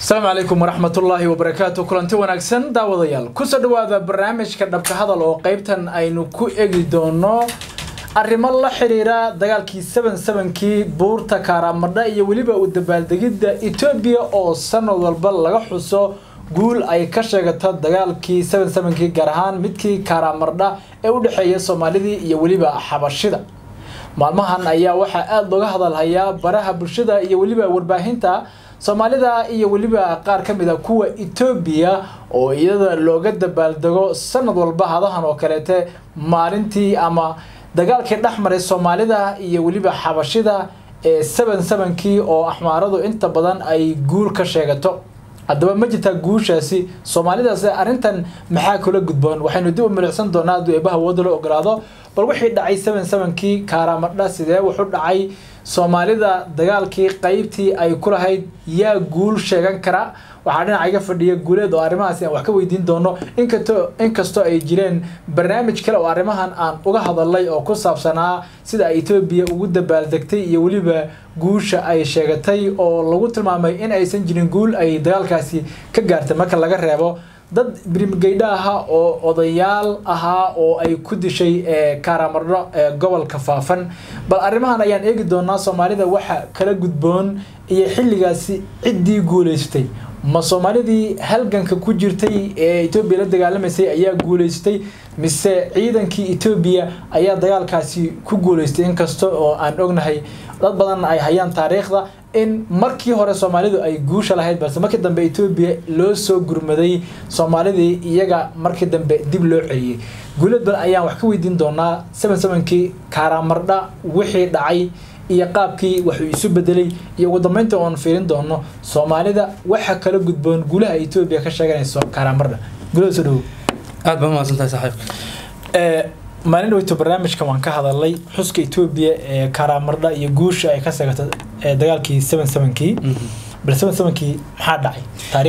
asalaamu calaykum waraxmatullaahi wabarakaatu kulanti wanaagsan daawadayaal kusoo dhawaada barnaamijka dhabka hadal oo qeybtan aynu ku egi doono arrimo la xiriira dagaalkii seven sevenkii buurta kaaramadha iyo weliba u dabaaldegidda etoobiya oo sanad walba laga xuso guul ay ka sheegato dagaalkii seven sevenkii gaar ahaan midkii kaaraamardha ee u dhexeeya soomaalidii iyo weliba xabashida maalmahan ayaa waxaa aada looga hadalhayaa baraha bulshada iyo weliba warbaahinta soomaalida iyo weliba qaar ka mid a kuwa etoobiya oo iyada looga dabaaldego sanad walba hadahan oo kaleete maalintii ama dagaalkii dhex maray soomaalida iyo weliba xabashida ee seven sevenkii oo axmaaradu inta badan ay guul ka sheegato haddaba ma jirtaa guushaasi soomaalidaas arrintan maxaa kula gudboon waxaynu dib u milicsan doonaa hadduu eebaha wooda la ogolaado bal wixii dhacay seven sevenkii kaaramadha sidee wuxuu dhacay soomaalida dagaalkii qeybtii ay ku lahayd yaa guul sheegan kara waxaa dhinaca iga fadhiya guuleed oo arrimahaasi aan wax ka weydiin doono inkasto inkastoo ay jireen barnaamij kale oo arrimahan aan uga hadalay oo ku saabsanaa sida ay etoobiya ugu dabaaldegtay iyo weliba guusha ay sheegatay oo lagu tilmaamay in aysan jirin guul ay dagaalkaasi ka gaartay marka laga reebo dad birimgeydha ahaa oo odayaal ahaa oo ay ku dishay kaaramadho ee gobolka faafan bal arrimahan ayaan eegi doonaa soomaalida waxa kala gudboon iyo xilligaasi ciddii guuleystay ma soomaalidii halganka ku jirtay ee etoobiya la dagaalamaysay ayaa guuleystay mise ciidankii etoobiya ayaa dagaalkaasi ku guuleystay inkasta oo aan ognahay dad badan ay hayaan taariikhda in markii hore soomaalidu ay guusha lahayd balse markii dambe etoobiya loo soo gurmaday soomaalidii iyaga markii dambe dib loo celiyey guulad bal ayaan wax ka weydiin doonaa seven sevenkii kaaraamardha wixii dhacay iyo qaabkii waxuu isu bedelay iyo ugu dambeynta oon fiirin doono soomaalida waxa kala gudboon guulaha etoobiya ka sheeganayso kaaraamardha guulada soo dhawow aad baa umahadsantahay saaxiibka maalin dhaweyto barnaamijkan waan ka hadalay xuska etoobiya ee kaaraamardha iyo guusha ay ka seegato dagaalkii seven sevenkii bal seven sevenkii maxaa dhacay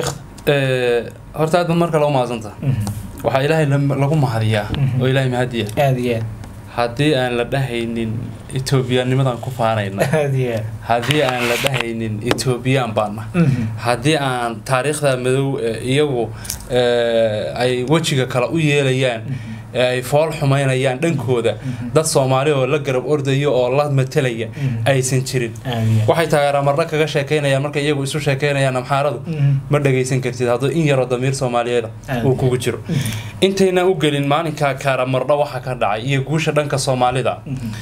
taariikhda horta aad ba mar kale umahadsantaha waxaa ilaahay lagu mahadiyaa oo ilaahay mahadiya aada iyo aad haddii aan la dhahaynin etoobiyaanimadan ku faanayna aada iyo aad haddii aan la dhahaynin etoobiyaan baana haddii aan taariikhda madow iyagu ay wejiga kale u yeelayaan ee ay fool xumaynayaan dhankooda dad soomaali oo la garab ordaya oo la matelaya aysan jirin waxay taageeramarna kaga sheekaynayaan markay iyagu isu sheekaynayaan amxaaradu ma dhagaysan kartid hadduu in yaroo damiir soomaaliyeeda uu kugu jiro intaynan u gelin maalinka kaaramarna waxa ka dhacay iyo guusha dhanka soomaalida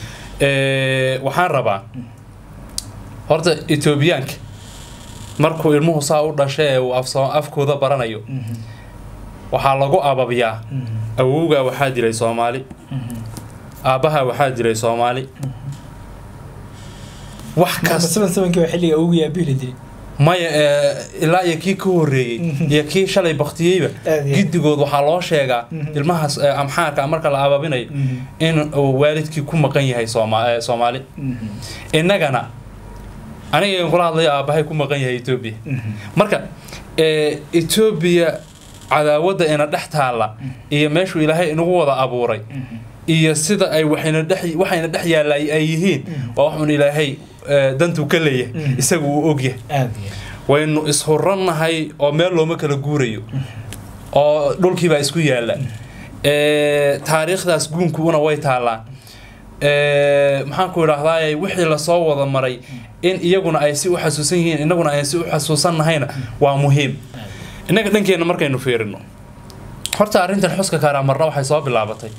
waxaan rabaa horta etoobiyaanka markuu ilmuhu saa u dhashay ee uu afkooda baranayo waxaa lagu ababiyaa awowgaa waxaa dilay soomaali aabbahaa waxaa dilay soomaali wax xilliga awogii aabihila dilay maya ilaa iyo kii ka horreeyey iyo kii shalay baktiyeyba giddigood waxaa loo sheegaa ilmahaas amxaarka marka la ababinayo in uu waalidkii ku maqan yahay soomaali innagana aniga kula hadlayo aabbahay ku maqan yahay etoobiya marka etoobiya cadaawadda ina dhex taalla iyo meeshuu ilaahay inagu wada abuuray iyo sida ay waxayna dhex yaalla ay yihiin waa waxuun ilaahay dantuu ka leeyahay isagu uu ogyahay waynu ishurannahay oo meel looma kala guurayo oo dhulkiibaa isku yaalla taariikhdaas guunkuuna way taallaan maxaanku idhaahdaay wixii lasoo wada maray in iyaguna ay si u xasuusan yihiin innaguna ayn si u xasuusannahayna waa muhiim innaga dhankeenna markaynu fiirino horta arrintan xuska kaaramarna waxay soo bilaabatay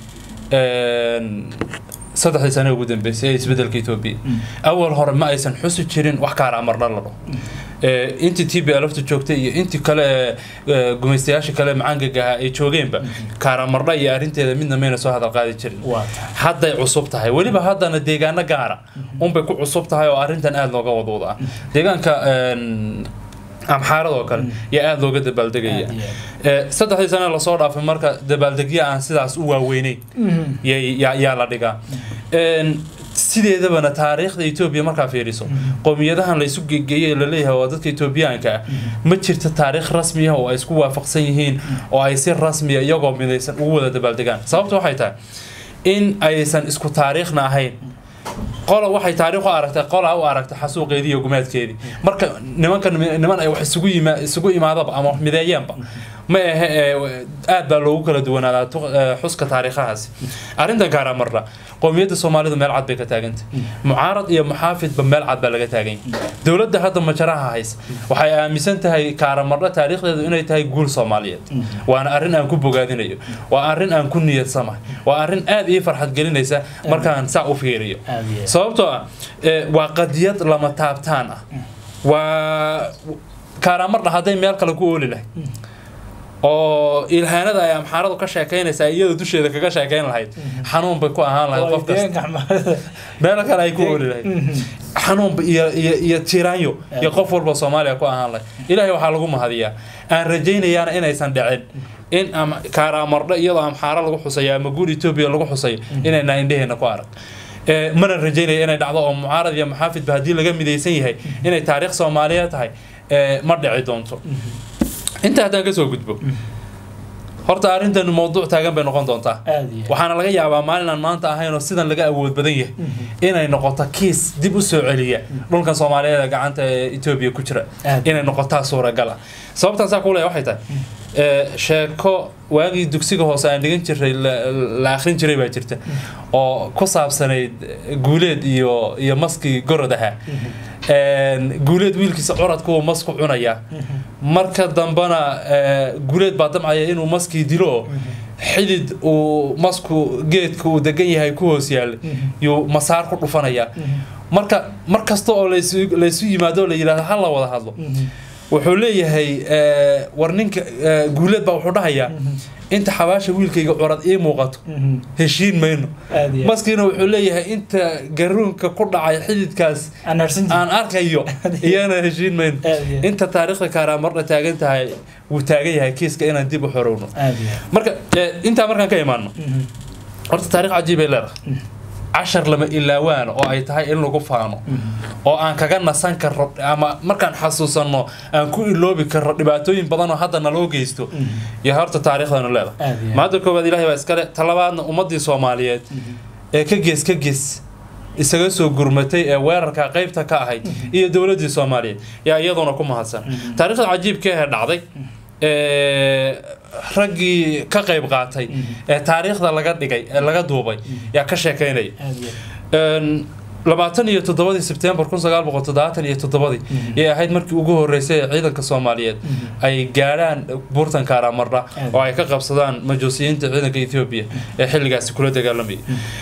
saddexdii sane ugu dambeysay ee isbedelka etoobiya awal hore ma aysan xusi jirin wax kaaramarna la dhaho intii t b lfta joogtay iyo intii kale ee gumaystayaasha kale macaangagaha ay joogeenba kaaramarna iyo arrinteeda midna mayna soo hadal qaadi jirin hadday cusub tahay weliba haddana deegaano gaara unbay ku cusub tahay oo arrintan aada looga wadwada deegaanka amxaarad oo kale yaa aada looga dabaaldegaya saddexdii sane lasoo dhaafay marka dabaaldegya aan sidaas u waaweyneyn yaa la dhigaa sideedabana taariikhda etoobiya markaa fiiriso qowmiyadahan la isu gegeeyey laleeyahay waa dadka etoobiyaanka ah ma jirto taariikh rasmi ah oo ay isku waafaqsan yihiin oo ay si rasmiya iyagoo midaysan ugu wada dabaaldegaan sababta waxay tahay in aysan isku taariikhna ahayn qola waxay taariikh u aragtay qola u aragtay xasuuqeedii iyo gumaadkeedii marka nimanka niman ay wax isugu yima isugu imaadaba ama wax mideeyeenba ma ahe ee, aad baa loogu kala duwanaadaa tu- ee, xuska taariikhahaasi arrintan gaara marna qowmiyadda soomaalidu meel cad bay ka taagantay mucaarad iyo muxaafidba meel cad baa laga taagan yahay dowladda hadda majaraha haysa waxay aaminsan tahay kaaramarna taariikhdeedu inay tahay guul soomaaliyeed waana arrin aan ku bogaadinayo waa arrin aan ku niyadsamahay waa arrin aad ii farxad gelinaysa markaan saa u fiiriyo aad iyo aad. sababtoo ah ee, waa qadiyad lama taabtaan ah waa kaaramarna hadday meel kale ku ooli lahayd oo ilhaanada ay amxaaradu ka sheekaynaysaa iyada dusheeda kaga sheekayn lahayd xanuun bay ku ahaan lahayd qof kasta deegaanka Axmaarada. meel kale ay ku ooli lahayd xanuun ba- iyo iyo iyo tiraanyo iyo qof walba soomaaliya ku ahaan lahayd ilaahay waxaa lagu mahadiyaa aan rajaynayaana inaysan dhicin in am kaaraamardho iyadoo amxaaro lagu xusayo ama guur etoobiya lagu xusayo inayna indheheena ku arag Ee, mana rajaynaya inay dhacdo oo mucaarad iyo maxaafidba haddii laga midaysan yahay inay taariikh soomaaliyeed tahay ee, ma dhici doonto inta haddaan kasoo gudbo horta arrintan mowduuc taagan bay noqon doontaa aad iyo aad. waxaana laga yaabaa maalin aan maanta ahayn oo sidan laga awood badan yahay inay noqoto kiis dib u soo celiya dhulkan soomaaliyeed ee gacanta ee etoobiya ku jira Aad. inay noqotaa suuragal ah sababtaan saa kuleeya waxay tahay ee, sheeko waagii dugsiga hoose aan dhigan jiray la- la akhrin jiray baa jirta oo ku saabsanayd guuleed iyo iyo maskii gorod ahaa Een, guuleed wiilkiisa curadku uu masku cunayaa marka dambana ee, guuleed baa damcaya inuu maskii dilo oo xidid uu masku geedka uu degan yahay ku hoos yaalla yuu masaar ku dhufanayaa marka mar kasta oo laysu laysu yimaado oo la yidhahdo ha la wada hadlo wuxuu leeyahay ee, war ninka ee, guuleed baa wuxuu dhahayaa inta xabaasha wiilkayga curad ii muuqato heshiin mayno aad iyo aad. maskiina wuxuu leeyahay inta garuunka ku dhacay xididkaas aan harsan jirin. aan arkayo iyana heshiin mayno Aad iyo aad. inta taariikhda kaaraamardha taagan tahay wuu taagan yahay kiiska inaan dib u xorowno aad iyo aad. marka ee, intaa markaan ka imaano Mhm. horta taariikh cajiib ay leedahay cashar lama ilaawaan oo ay tahay in lagu faano oo aan kaga nasan karro ama markaan xasuusanno aan ku iloobi karro dhibaatooyin badan oo hadda naloo geysto iyo horta taariikhdanu leedahay Aad iyo aad. maanta koowaad ilaahay baa iskale talabaadna ummadii soomaaliyeed ee ka gees ka gees isaga soo gurmatay ee weerarka qaybta ka ahayd iyo dowladii soomaaliyeed yaa iyaduna ku mahadsan taariikhda cajiibka ee dhacday ee raggii ka qayb qaatay ee taariikhda laga dhigay ee laga duubay yaa ka sheekaynaya aad iyo aad. Een, labaatan iyo toddobadii sebtembar kun sagaal boqol toddobaatan iyo toddobadii yay ahayd markii ugu horeysay ee ciidanka soomaaliyeed ay gaadhaan buurtan kaaramarra oo ay ka qabsadaan majuusiyiinta ciidanka ethoobiya ee xilligaasi kula dagaalamayay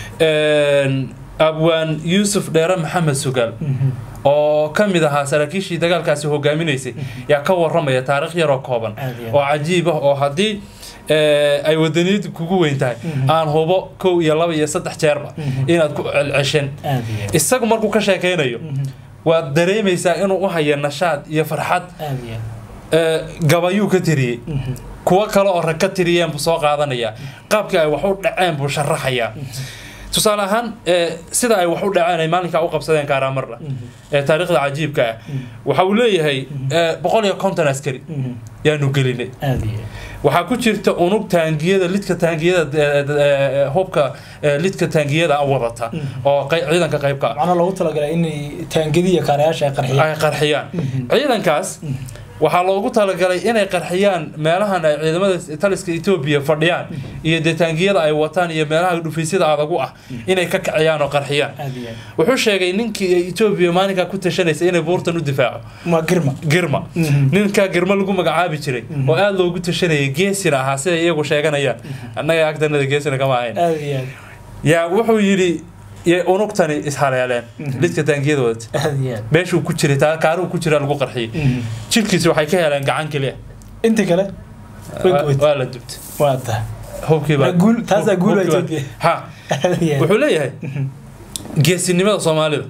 Een, abwaan yuusuf dheere maxamed sugaal oo ka mid ahaa saraakiishii dagaalkaasi hogaaminaysay yaa ka waramaya taariikh yaroo kooban Aad iyo aad. oo cajiib ah oo haddii ee, ay wadaniyadu kugu weyn tahay aan hubo kow iyo laba iyo saddex jeerba inaad ku celceshen aad iyo aad. isagu markuu ka sheekaynayo waad dareemaysaa inuu u hayo nashaad iyo farxad aad iyo aad. ee, gabayuu ka tiriyey kuwo kale oo rag ka tiriyeen buu soo qaadanayaa qaabkii ay wax u dhaceen buu sharaxayaa tusaale ahaan ee, sida ay wax u dhaceen ay maalinkaa u qabsadeen kaaramarra ee taariikhda cajiibka ah waxa uu leeyahay ee, boqol iyo konton askari yaanu gelinay aad iyo aad. waxaa ku jirta unug taangiyada lidka taangiyada ee, ee, hubka ee, lidka taangiyada wadata oo qey- ciidanka qaybka ah macnaha loogu talagalay inay taangadiya kaarayaasha ay qarxiyaan ay qarxiyaan ciidankaas waxaa loogu talagalay inay qarxiyaan meelahan ay ciidamada taliska etoobiya fadhiyaan iyo dee taangiyada ay wataan iyo meelaha dhufaysyada adagu ah inay ka kaciyaan oo qarxiyaan aad iyo aad. wuxuu sheegay ninkii ay etoobiya maalinkaa ku tashanaysa inay buurtan u difaaco waa girma girma ninkaa girma lagu magacaabi jiray oo aada loogu tashanayay geesina ahaa siday iyagu sheeganayaan annaga agdanada geesina kama ahayn aad iyo aad. yaa wuxuu yidhi yay unugtani ishaleeleen lidka taangiyada wadata aad iyo aad. meeshuu ku jiray taa kaaruhu ku jira lagu qarxiyey jirkiisi waxay ka heleen gacan keliya inta kale way Waa- gubatay. waa la dubtay waa tahay hubkiiba Waa guul- taasaa guul waa Ethiopia. ha aad iyo aad. wuxuu leeyahay geesinimada soomaalida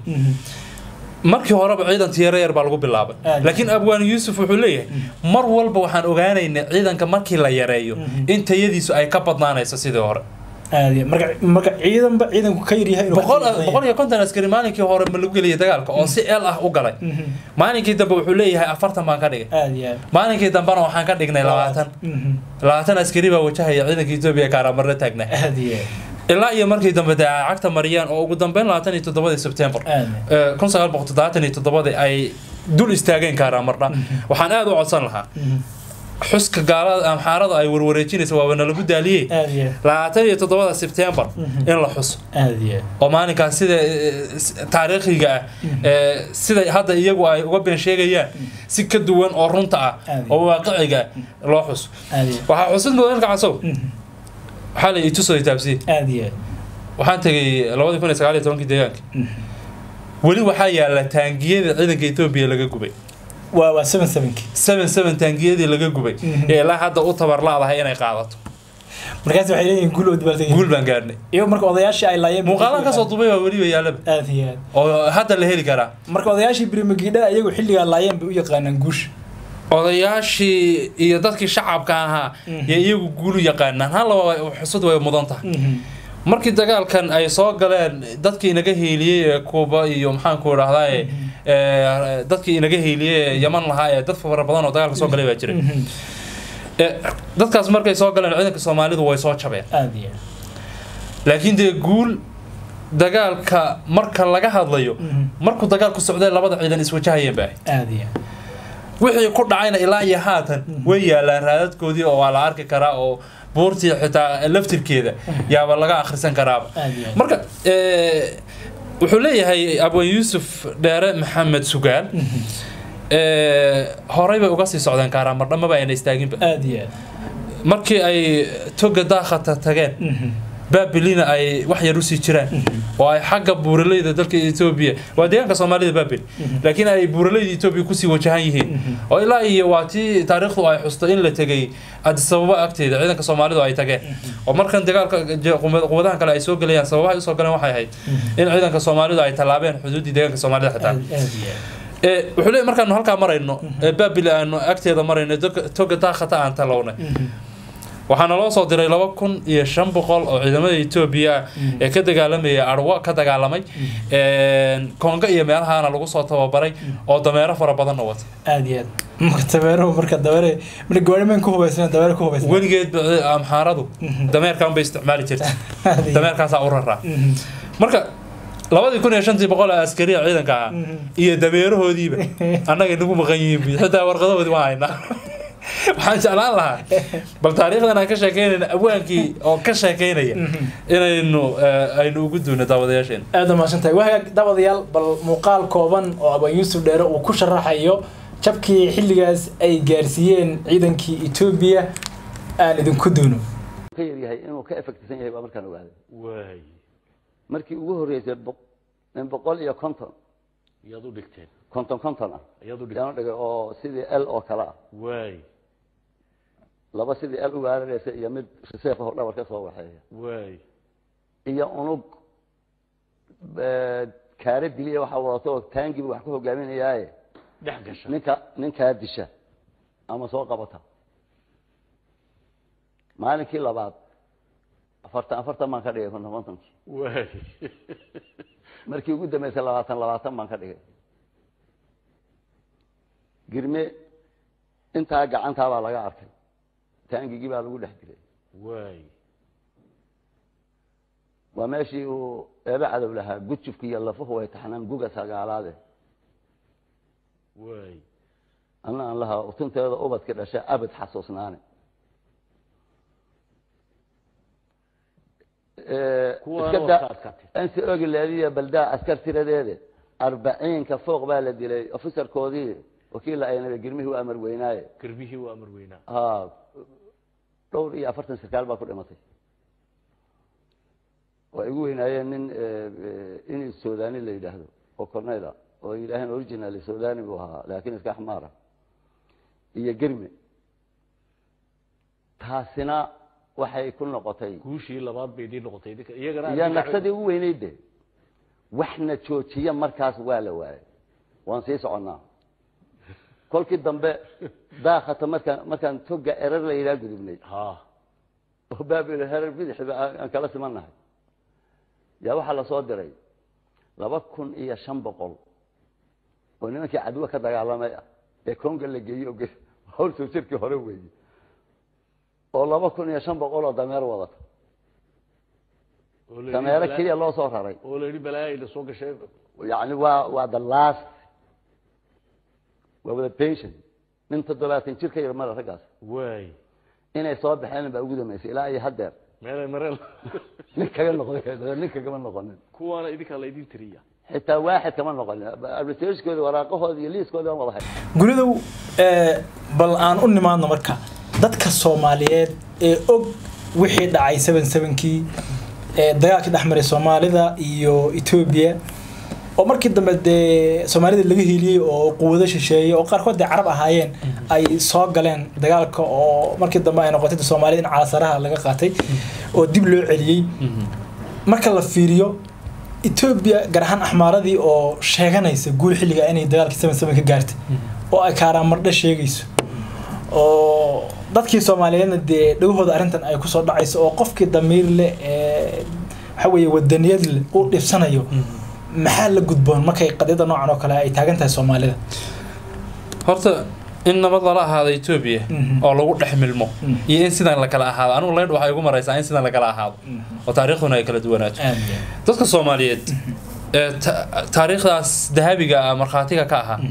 markii horeba ciidan tiyaro yar baa lagu bilaabay Aad. laakiin abwaan yuusuf wuxuu leeyahay mar walba waxaan ogaanaynay ciidanka markii la yareeyo in tayadiisu ay ka badnaanayso sidii hore aad iyo aad. marka marka ciidanba ciidanku ka yaryahay inuu boqol ka badan boqol iyo konton askari maalinkii hore ma lagu geliyay dagaalka oo si eel ah u galay Mhm. maalinkii dambe wuxuu leeyahay afartan baan ka dhigay aad iyo aad. maalinkii dambena waxaan ka dhignay labaatan Mhm. labaatan askari baa wajahaya ciidanka etoobiya kaaramarre taagnaa aad iyo aad. ilaa iyo markii dambe dee ay cagta mariyeen oo ugu dambeyn labaatan iyo toddobadii sebtembar aad kun sagaal boqol toddobaatan iyo toddobadii ay dul istaageen kaaraa marna waxaan aada u codsan lahaa xuska gaalada amxaarada ay warwareejinaysa waaba nalagu daaliyey aad iyo labaatan iyo toddobada sebtembar in la xuso aad iyo oo maalinkaas sida eh, s- taariikhiga ah eh, sida hadda iyagu ay uga been sheegayaan si ka duwan oo runta ah Aad. oo waaqiciga ah loo xuso aad iyo waxaa xusid mudan halka casow waxaa la itusoo taabsiye aad iyo waxaan tegay labadii kun iyo sagaal iyo tobankii deegaanka weli waxaa yaala taangiyada ciidanka etoobiya laga gubay waa waa seven sevenki seven seven taangiyadii laga gubay Mhm. ee ilaa hadda u tabar la-dahay inay qaadato markaas waxay leeyihiin guul oo dabaaldegay guul baan gaarnay iyo marka odayaashii ay laayeen muuqaalaan kasoo dubay baa weliba yaalaba aad iyo aad oo hadda la heli karaa marka odayaashii birmagidhada iyagu xilligaa laayeen bay u yaqaanaan guusha odayaashii iyo dadkii shacabka ahaa Mhm. iyo iyagu guulu yaqaanaan hal laba xusud way mudan tahay markii dagaalkan ay soo galeen dadkii inaga hiiliyey ee kuuba iyo maxaanku idhahdaa dadkii inaga hiiliyey ee yaman lahaa ee dad fara badan oo dagaalka soo galay baa jiray Ee, dadkaas markay soo galeen ciidanka soomaalidu way soo jabeen aad iyo laakiin dee guul dagaalka marka laga hadlayo markuu dagaalku socday labada ciidan iswajahayeen baa aad iyo wixii ku dhacayna ilaa iyo haatan way yaalaan raadadkoodii oo waa la arki karaa oo buurtii xitaa laftirkeeda yaaba laga akhrisan karaaba aad iyo marka eh, wuxuu leeyahay abwan yuusuf dheere maxamed sugaal eh, horey bay uga sii socdeen kaaraamardha maba ayna istaaginba aad iyo markii ay toga daakhata tageen baabilina ay wax yar usii jiraan oo ay xagga buuraleyda dalka etoobiya waa deegaanka soomaalida baabil laakiin ay buuraleyda etoobiya kusii wajahan yihiin oo ilaa iyo waa tii taariikhdu ay xusto in la tegay adisababa agteeda ciidanka soomaalidu ay tageen oo markan dagaalka je- quwad- quwadahan kale ay soo gelayaan sababahay usoo galeen waxay ahayd in ciidanka soomaalidu ay tallaabeen xuduuddii deegaanka soomaalida xitaa aad iyo Eh, wuxuu leeyahy markaanu halkaa marayno ee baabil aanu agteeda marayno doga- toga daakhata aan talownay waxaana loo soo diray laba kun iyo shan boqol oo ciidamada etoobiya ah ee ka dagaalamaya arwo ka dagaalamay konga iyo meelahaana lagu soo tababaray oo dameero fara badanna wata aad iyo aad marka dameeruhu marka dameere marka gawaarimen ku hubaysna dameere ku hubaysna weligeed ba- amxaaradu dameerkan bay isticmaali jirta dameerkaasaa u raraa marka labadii kun iyo shantii boqol ee askariya ciidanka ahaa iyo dameerahoodiiba annaga nagu maqan yihiin bu xitaa warqadahoodii waan haynaa waxaan jeclaan lahaa bal taariikhdan aan ka sheekeynayna abwaankii oo ka sheekeynaya inaynu eh, aynu ugu duuno daawadayaasheen aad umaasan tahay wahagaag daawadayaal bal muuqaal kooban oo abaan yuusuf dheere uu ku sharaxayo jabkii xilligaas ay gaarsiiyeen ciidankii etoobiya aan idinku duuno ka yar yahay inuu ka effectisan yahay baa markaan ogaaday waay markii ugu horreysay boq- in boqol iyo konton yaad u dhigteen konton konton ah ayaad u yaan dhigteen u dhigay oo sidii l oo kale ah waay laba sidii l ugaararaysa iyo mid riseef oo dhabar ka soo waxeeya waay iyo unug eh, kaare diliya waxaa wadato oo taangiba wax ku hogaaminayaaye dhex gasha ninka ninkaa disha ama soo qabata maalinkii labaad afartan afartan baan ka dhigay konton kontonkii waay markii ugu dambeysay labaatan labaatan baan ka dhigay girme intaa gacantaa baa laga arkay taangigii baa lagu dhex dilay waay waa meeshii uu eebe cadow lahaa gujufki iyo lafuhu way taxnaan guga sagaalaade waay anna aan lahaa utunteeda ubadki dhashay abad xasuusnaane Kuwaana iska waa daa ka adkaatay. insi ogi leediya baldaa askar tiradeede arbaciinka fooq baa la dilay ofisarkoodii wakiilla aynaba girmihii u amar weynaaye garbihii waa amar weynaa ha dhowr iyo afartan sarkaal baa ku dhimatay waa igu weynaayeen nin in sudani la yidhaahdo oo corneyla oo yidhaaheen original sudani buu ahaa laakiin iska xmaara iyo germe taasina waxay ku noqotay guushii labaad bay idiin noqotay idinka iyagana iyo naqsadii ugu weynayd de waxna joojiya markaas waa la waayay waan sii soconnaa kolkii dambe daakata markaan markaan toga erar la yidhaha gudubnay ha oo baabil herar bidixba aan aan kala simannahay yaa waxaa lasoo diray laba kun iyo shan boqol oo nimankii cadwo ka dagaalamay ah ee konga la geeyey oo ge- hawl soo jirkii hore weeye oo laba kun iyo shan boqol oo dameer wadata oo la yidhi dameero balaa- keliya loo soo raray oo la yidhi balaayo ina soo gashay yani waa waa the last waa wada pension nin toddobaatan jir ka yar male raggaas waay inay soo baxeen baa ugu dambeysay ilaa iyo haddeer meelay mareel nin kaga noqon nin kagama noqonin kuwaana idinkaa laydin tiriya xitaa waaxid kama noqonin arbitragekoodi waraaqahooda iyo liiskooda aan wada hay guridow ee, bal aan u nimaadno marka dadka soomaaliyeed ee og wixii dhacay seven sevenkii ee dagaalkii dhex maray soomaalida iyo etoobiya oo markii dambe dee soomaalida laga heliyey oo quwado shisheeyey oo qaarkood dee carab ahaayeen ay soo galeen dagaalka oo markii dambe ay noqotay dee soomaalida in calasaraha laga qaatay oo dib loo celiyey marka la fiiriyo etoobiya gaar ahaan axmaaradii oo sheeganaysa guul xilliga inay dagaalkii seven seven ka gaartay oo ay kaaraamardhe sheegayso oo dadkii soomaaliyeedna dee dhagahooda arrintan ay kusoo dhacayso oo qofkii damiir leh ee waxa weeye wadaniyad leh uu dhibsanayo maxaa la gudboon markay qadiyada noocan oo kale ay taagan tahay soomaalida horta in nabad lala ahaado etoobiya Mhm. oo lagu dhex milmo Mhm. iyo in sidan la kala ahaado anigu leydh waxay igu maraysaa in sidan la kala ahaado oo taariikhduna ay kala duwanaato dadka soomaaliyeed ee ta- taariikhdaas dahabiga ah markhaatiga ka ahaa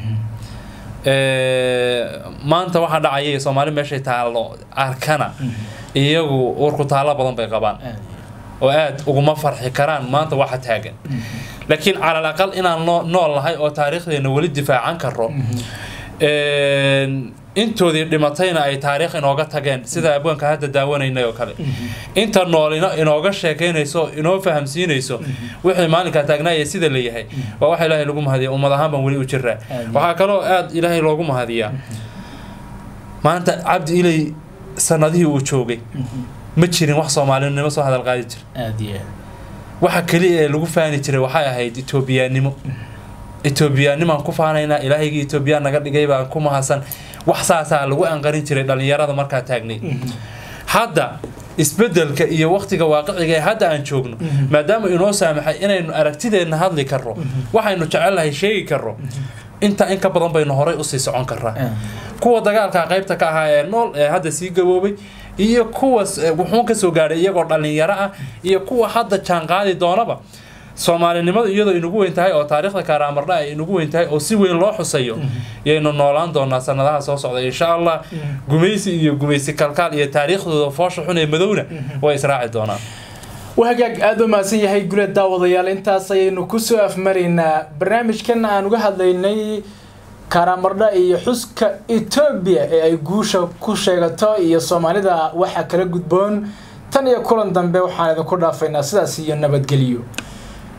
ee, maanta waxaa dhacaya soomaali meeshay taallo arkana iyagu uurku taallo badan bay qabaan oo aad uguma farxi karaan maanta waxa taagan laakiin calal aqal inaan noo- nool nahay oo taariikhdeena weli difaacan karo een, intoodii dhimatayna ay taariikh inooga tageen sida abwaanka hadda daawanaynay oo kale inta noolina inooga sheekeynayso inoo fahamsiinayso wixii maalinkaa taagnaaya sida la yahay waa waxa ilaahay lagu mahadiya ummad ahaan baan weli u jiraa Amiin. waxaa kaloo aad ilaahay loogu mahadiyaa maanta cabdi ilay sanadihii uu joogay ma jirin wax soomaalinimo soo hadal qaadi jira aad iyo waxa keliya ee lagu faani jiray waxay ahayd etoobiyaannimo etoobiyaannimaan ku faanaynaa ilaahaygii etoobiyaan naga dhigay baan ku mahadsan wax saasaa lagu anqarin jiray dhallinyarada markaa taagnay hadda isbedelka iyo waqtiga waaqiciga ee hadda aan joogno maadaama inoo saamaxay inaynu aragtideenna hadli karro waxaynu jecelnahay sheegi karro inta in ka badan baynu horay usii socon karraa kuwa dagaalka qaybta ka ahaa ee nool ee hadda sii gaboobay iyo kuwa wuxuun ka soo gaadhay iyagoo dhallinyaro ah iyo kuwa hadda jaanqaadi doonaba soomaalinimadu iyadoo inagu weyn tahay oo taariikhda kaaraamardha ay inagu weyn tahay oo si weyn loo xusayo yaynu noolaan doonaa sanadaha soo socda insha allah gumaysi iyo gumaysi kalkaal iyo taariikhdooda foosha xun ee madowna way israaci doonaan wahagaag aada u mahadsan yahay guleed daawadayaal intaas ayaynu kusoo afmaraynaa barnaamijkan aan uga hadlaynay kaaraamardha iyo xuska etoobiya ee ay guusha ku sheegato iyo soomaalida waxa kala gudboon tan iyo kulan dambe waxaan idinku dhaafaynaa sidaas iyo nabadgelyo